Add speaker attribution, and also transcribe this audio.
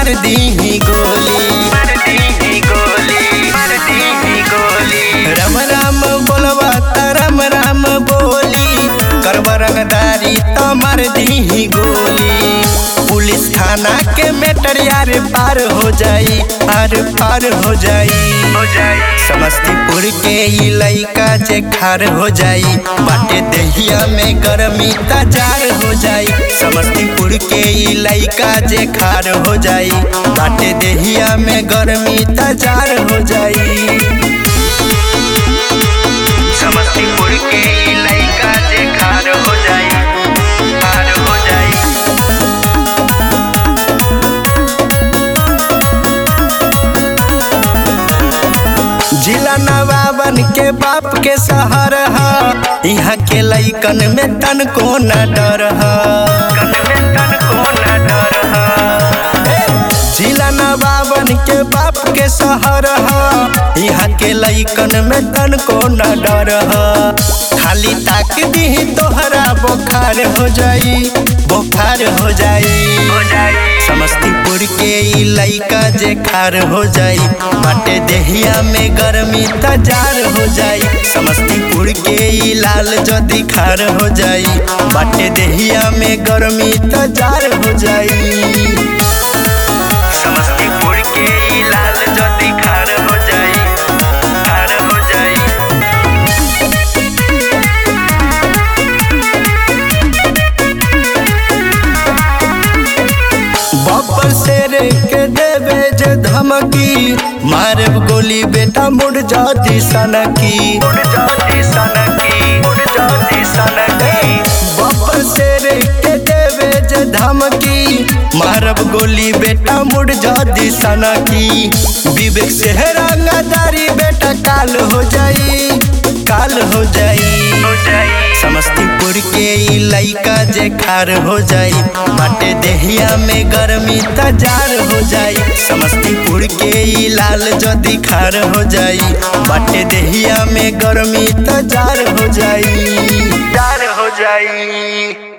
Speaker 1: मार दी गोली राम राम बोलबा त राम राम बोली करब रंगदारी त मार दी गोली पुलिस थाना के मेटर यार पार हो जाई आर पार हो जाई समस्तीपुर के ई लइका जे खार हो जाई बाटे दहिया में गरमी तजार हो जाई समस्तीपुर के ई लइका जे खार हो जाई बाटे दहिया में गरमी तजार हो जाई समस्तीपुर के ई लइका जे खार हो जाई खार हो जाई जिला नवाबन के बाप के शहर ह यहाँ के लइकन में तन को न डर ह जिला नवाबन के बाप के शहर ह यहाँ के लइकन में तन को न डर ह खाली ताक दी तोहरा बोखार हो जाई बोखार हो जाई समस्तीपुर के ई लइका जे खार हो जाई बाटे देहिया में गरमी तजार हो जाई समस्तीपुर के ई लाल जदी खार हो जाई बाटे देहिया में गरमी तजार हो जाई समस्तीपुर के ई लाल जदी खार हो जाई खार हो जाई बब्बर शेर के देवे जे धमकी मारब गोली बेटा मुड़ जाती सनकी बब्बर शेर के देवे जे धमकी मारब गोली बेटा मुड़ जाती सनकी विवेक से रंगदारी बेटा काल हो जाई काल हो जाई समस्तीपुर के ई लइका जे खार हो जाई बाटे देहिया में गरमी तजार हो जाई समस्तीपुर के ई लाल जदी खार हो जाई बाटे देहिया में गरमी तजार हो जाई जार हो जाई